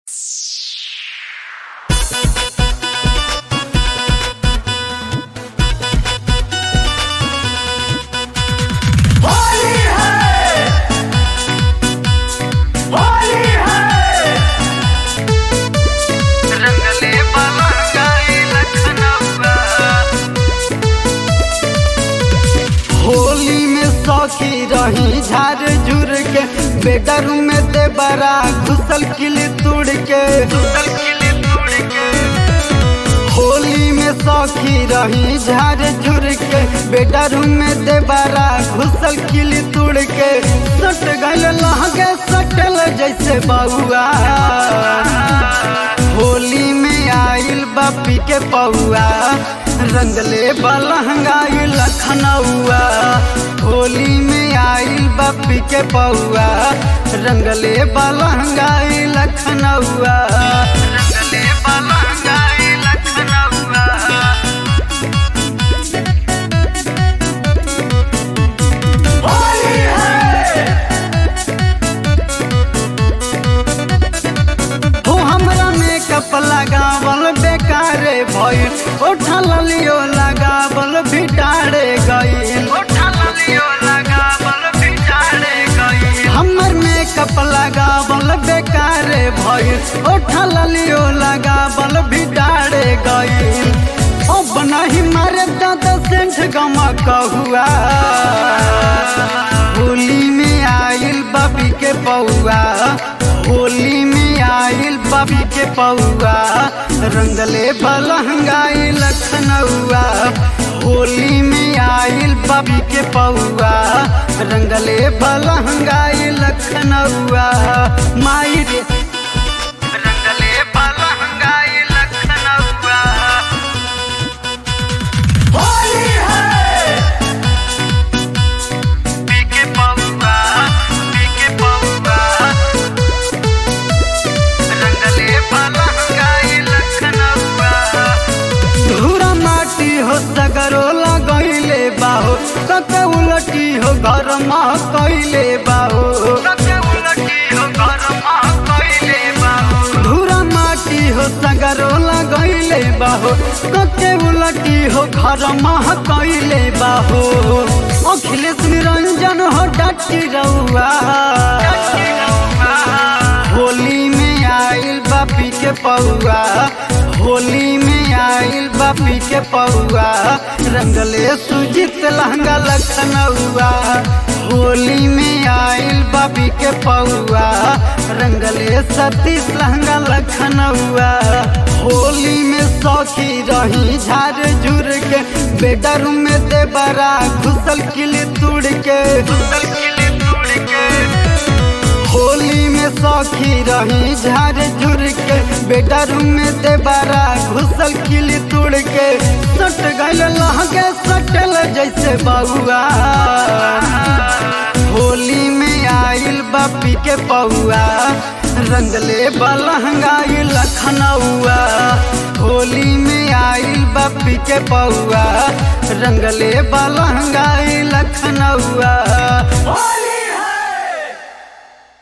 रही झार झुर के बेडरूम में दे बरा घुसल किली तोड़ के होली में सौखी रही झार झुर के बेडरूम में दे बरा घुसल किली तोड़ के सट गल लहगे सटल जैसे बउआ होली में आइल बापी के पौआ रंगले बलहंगाई लखनऊआ होली में आइल बापी के पौआ रंगले बलहंगाई लखनऊआ रंगले बलहंगाई लखनऊआ हो हमरा मेकअप लगावल बेकारे भइल ओठा ललियो लगावल भिटारे गइल हमर मेकअप लगावल बेकारे भइल ओठा ललियो लगावल भिटारे गइल अब नहीं मारे दादा सेंठ गमा कहुआ होली में आइल बबी के पौआ होली में आइल बबी के पौआ रंगले बलहंगाई लखनऊआ होली में आइल बबी के पौआ रंगले बलहंगाई लखनऊआ माई रे रंगले बलहंगाई लखनऊआ होली है पीके पौआ पीके पौआ रंगले बलहंगाई लखनऊआ धूरा माटी हो सगरो लगैले बाहो कके उलटी हो घर मा कैले बाहो कके उलटी हो घर मा कैले बाहो धूरा माटी हो सगरो लगैले बाहो कके उलटी हो घर मा कैले बाहो अखिलेश निरंजन हो डटी रउआ होली में आइल बापी के पौआ होली में आइल बापी के पौआ रंगले सुजित लहंगा लखनऊआ होली में आइल बापी के पौआ रंगले सतीश लहंगा लखनऊआ होली में सौखी रही झार झुर के बेडरूम में दे बरा घुसल किली तोड़ के घुसल किली तोड़ के होली में सौखी रही झार झुर के बेडरूम में दे बारा घुसल किली तोड़ के सट गल लहगे सटल जैसे बउआ होली में आइल बापी के पौआ रंगले बलहंगाई लखनऊआ होली में आइल बापी के पौआ रंगले बलहंगाई लखनऊआ